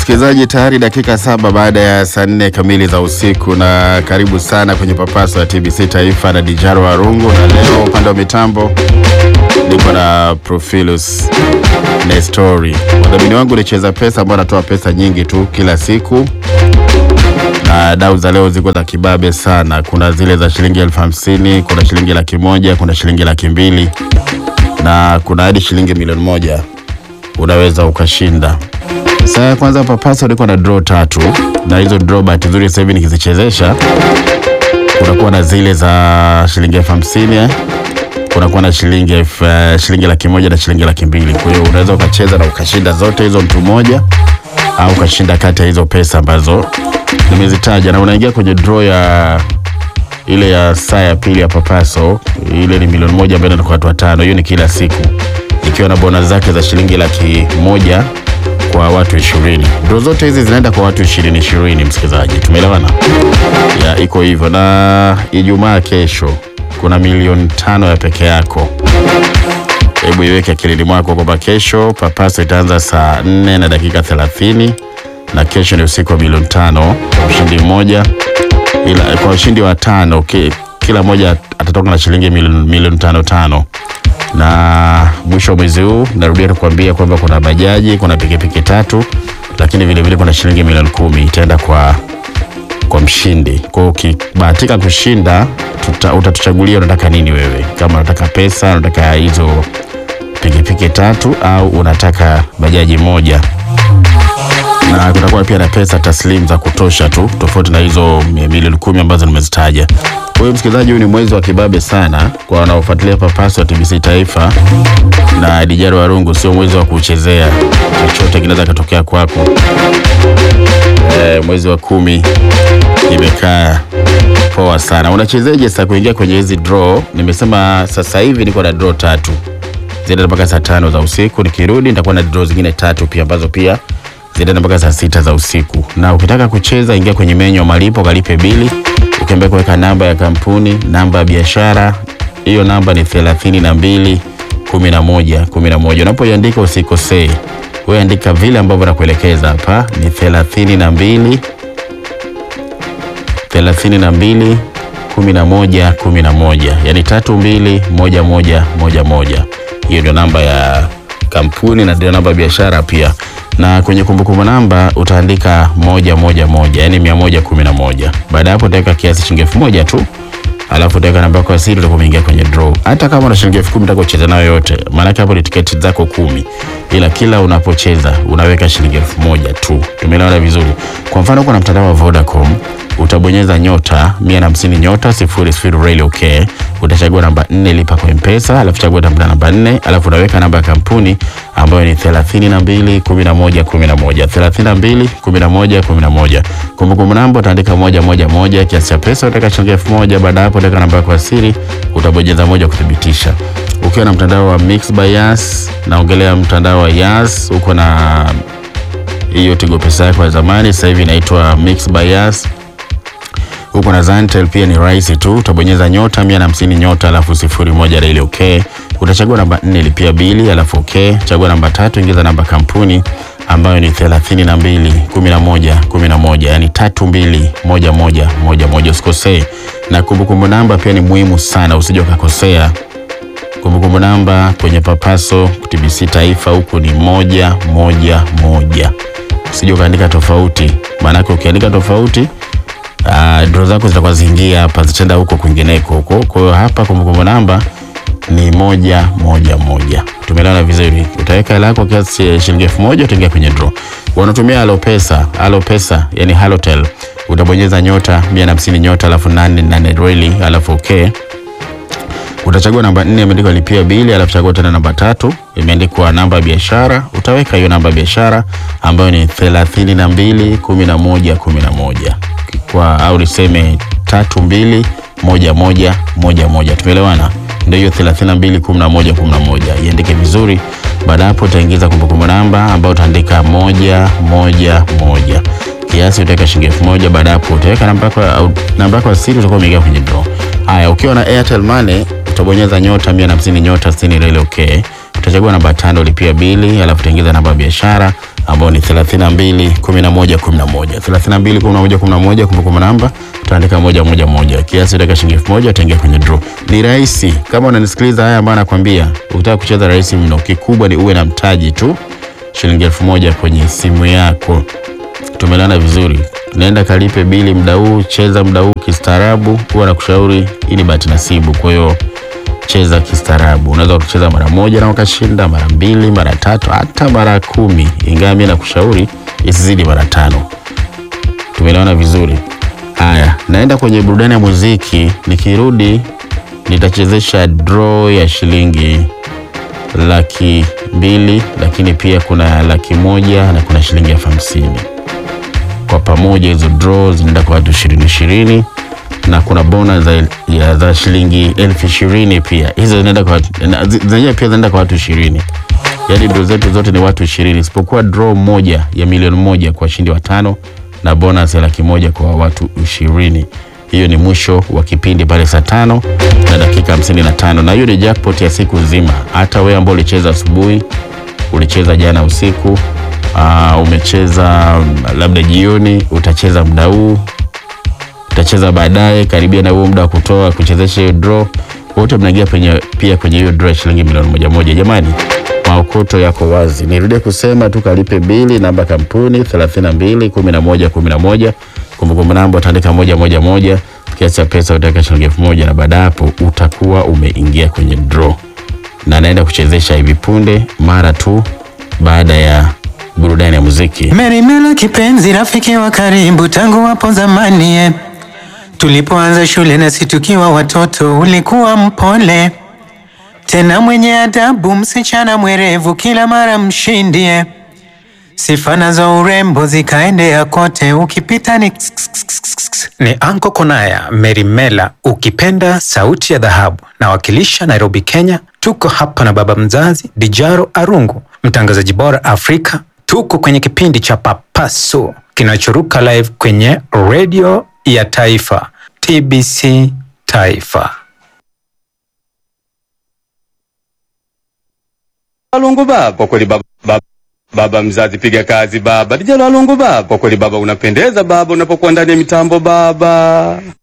Msikilizaji, tayari dakika saba baada ya saa nne kamili za usiku, na karibu sana kwenye papaso ya TBC Taifa na Dijaro Warungu, na leo upande wa mitambo niko na Profilus Nestori. Wadhamini wangu ni Cheza Pesa ambao anatoa pesa nyingi tu kila siku, na dau za leo ziko za kibabe sana. Kuna zile za shilingi elfu hamsini kuna shilingi laki moja kuna shilingi laki mbili na kuna hadi shilingi milioni moja unaweza ukashinda. Saa ya kwanza papasa ulikuwa na draw tatu, na hizo draw bahati nzuri sasa hivi nikizichezesha, kunakuwa na zile za shilingi elfu hamsini eh, kunakuwa na shilingi elfu eh, shilingi laki moja na shilingi laki mbili. Kwa hiyo unaweza ukacheza na ukashinda zote hizo mtu mmoja, au ukashinda kati ya hizo pesa ambazo nimezitaja, na unaingia kwenye draw ya ile ya saa ya pili ya papaso, ile ni milioni moja ambayo inaenda kwa watu watano. Hiyo ni kila siku ikiwa na bonus zake za shilingi laki moja kwa watu ishirini. Draw zote hizi zinaenda kwa watu ishirini ishirini, msikilizaji, tumeelewana? Ya iko hivyo, na Ijumaa kesho kuna milioni tano ya peke yako. Hebu iweke akilini mwako kwamba kesho papaso itaanza saa nne na dakika thelathini na kesho ni usiku wa milioni tano kwa mshindi mmoja, ila kwa ushindi wa tano ki, kila mmoja atatoka na shilingi milioni milioni tano tano na mwisho wa mwezi huu narudia kukuambia kwamba kuna bajaji, kuna pikipiki tatu, lakini vile vile kuna shilingi milioni kumi itaenda kwa kwa mshindi. Kwa hiyo ukibahatika kushinda, tuta, utatuchagulia unataka nini wewe, kama unataka pesa, unataka hizo pikipiki tatu au unataka bajaji moja na kutakuwa pia na pesa taslimu za kutosha tu, tofauti na hizo milioni kumi ambazo nimezitaja. Kwa hiyo msikilizaji, huu ni mwezi wa kibabe sana kwa wanaofuatilia papaso wa TBC Taifa na Dijaro Warungu. Sio mwezi wa kuchezea, chochote kinaweza katokea kwako. E, mwezi wa kumi imekaa poa sana. Unachezeje sasa kuingia kwenye hizi draw? Nimesema sasa hivi niko na draw tatu zinaenda mpaka saa tano za usiku. Nikirudi nitakuwa na draw zingine tatu pia ambazo pia zinaenda mpaka saa sita za usiku. Na ukitaka kucheza, ingia kwenye menyu ya malipo, kalipe bili, ukiambia kuweka namba ya kampuni, namba ya biashara. Hiyo namba ni thelathini na mbili kumi na moja kumi na moja. Unapoiandika usikosee, wewe andika vile ambavyo nakuelekeza hapa. Ni thelathini na mbili thelathini na mbili kumi na moja kumi na moja, yani tatu mbili moja moja moja moja. Hiyo ndio namba ya kampuni na ndio namba ya biashara pia na kwenye kumbukumbu namba utaandika moja moja moja, yani mia moja kumi na moja. Baada ya hapo utaweka kiasi shilingi elfu moja tu, alafu utaweka namba yako ya siri, utakuwa umeingia kwenye draw. Hata kama una shilingi elfu kumi utaka kucheza nayo yote, maanake hapo ni tiketi zako kumi, ila kila unapocheza unaweka shilingi elfu moja tu. Tumeelewana vizuri? Kwa mfano kuna mtandao wa Vodacom utabonyeza nyota mia na hamsini nyota sifuri sifuri reli okay. Utachagua namba nne lipa kwa mpesa, alafu chagua namba namba nne, alafu unaweka namba ya kampuni ambayo ni thelathini na mbili kumi na moja kumi na moja thelathini na mbili kumi na moja kumi na moja Kumbukumbu namba utaandika moja moja moja, kiasi cha pesa utaweka shilingi elfu moja Baada hapo utaweka namba yako ya siri, utabonyeza moja kuthibitisha. Ukiwa na mtandao wa Mix by Yas, naongelea mtandao wa Yas, uko na hiyo Tigo Pesa yako ya zamani, sasa hivi inaitwa Mix by Yas huko na Zantel pia ni rahisi tu, utabonyeza nyota mia na hamsini nyota alafu sifuri moja reli okay. Utachagua namba nne lipia bili alafu okay. Chagua namba tatu ingiza namba kampuni ambayo ni thelathini na mbili kumi na moja kumi na moja yani tatu mbili moja moja moja moja, usikosee. Na kumbukumbu namba pia ni muhimu sana, usije ukakosea. Kumbukumbu namba kwenye papaso TBC Taifa huku ni moja moja moja, usije ukaandika tofauti, maanake ukiandika tofauti Uh, draw zako zitakuwa zingia hapa zitaenda huko kwingineko huko. Kwa hiyo hapa kumbukumbu namba ni moja moja moja. Tumeelewana vizuri? Utaweka hela yako kiasi shilingi elfu moja utaingia kwenye draw. Wanatumia Alopesa, Alopesa yani Halotel, utabonyeza nyota mia na hamsini nyota alafu nane nane reli alafu okay. Utachagua namba nne imeandikwa lipia bili, alafu chagua tena namba tatu imeandikwa namba ya biashara. Utaweka hiyo namba ya biashara ambayo ni thelathini na mbili kumi na moja kumi na moja kwa au niseme tatu mbili moja moja moja moja. Tumeelewana? Ndio hiyo thelathini na mbili kumi na moja kumi na moja. Iandike vizuri. Baada hapo utaingiza kumbukumbu namba ambayo utaandika moja moja moja, kiasi utaweka shilingi elfu moja. Baada hapo utaweka namba yako au namba yako ya siri, utakuwa umeingia kwenye draw. Haya, ukiwa na Airtel Money utabonyeza nyota mia na hamsini nyota sitini reli okay. Utachagua namba tano lipia bili, alafu utaingiza namba ya biashara ambao ni 32 11 11 32 11 11 kumbukumbu namba utaandika moja moja moja kiasi utaweka shilingi elfu moja utaingia kwenye draw. Ni rahisi kama unanisikiliza haya ambayo nakwambia, ukitaka kucheza rahisi mno. Kikubwa ni uwe na mtaji tu shilingi elfu moja kwenye simu yako. Tumelana vizuri, naenda kalipe bili mda huu, cheza mda huu kistaarabu. Huwa nakushauri hii ni bahati nasibu, kwa hiyo cheza kistaarabu. Unaweza kucheza mara moja na ukashinda, mara mbili, mara tatu, hata mara kumi, ingawa mimi nakushauri isizidi mara tano. Tumeelewana vizuri? Haya, naenda kwenye burudani ya muziki. Nikirudi nitachezesha draw ya shilingi laki mbili, lakini pia kuna laki moja na kuna shilingi elfu hamsini kwa pamoja. Hizo draw zinaenda kwa watu ishirini ishirini na kuna bonus za, ya, za shilingi elfu ishirini pia. Hizo zinaenda kwa watu na- zi- zenyewe pia zinaenda kwa watu ishirini. Yaani draw zetu zote ni watu ishirini isipokuwa draw moja ya milioni moja kwa washindi watano na bonus ya laki moja kwa watu ishirini. Hiyo ni mwisho wa kipindi pale saa tano na dakika hamsini na tano na hiyo ni jackpot ya siku nzima. Hata wewe ambao ulicheza asubuhi, ulicheza jana usiku, aa, umecheza mm, labda jioni, utacheza muda huu utacheza baadaye karibia na huo muda wa kutoa kuchezesha hiyo draw, wote mnaingia penye pia kwenye hiyo draw ya shilingi milioni moja moja. Jamani, maokoto yako wazi. Nirudie kusema tu, kalipe bili, namba kampuni 32 11 11, kumbukumbu namba utaandika moja moja moja, kiasi cha pesa utaweka shilingi elfu moja na baada ya hapo utakuwa umeingia kwenye draw, na naenda kuchezesha hivi punde mara tu baada ya burudani ya muziki. Merimela kipenzi, rafiki wa karibu tangu hapo zamani eh. Tulipoanza shule nasi tukiwa watoto, ulikuwa mpole tena mwenye adabu, msichana mwerevu, kila mara mshindi eh. Sifa nazo urembo zikaendea kote, ukipita ni ni Anko Konaya Merimela, ukipenda sauti ya dhahabu, nawakilisha Nairobi, Kenya. Tuko hapa na baba mzazi Dijaro Arungu, mtangazaji bora Afrika. Tuko kwenye kipindi cha Papaso kinachoruka live kwenye redio ya taifa TBC Taifa. Walungu baba, kwa kweli baba, baba, baba mzazi, piga kazi baba. Dijalo Walungu baba, kwa kweli baba, unapendeza baba unapokuwa ndani ya mitambo baba.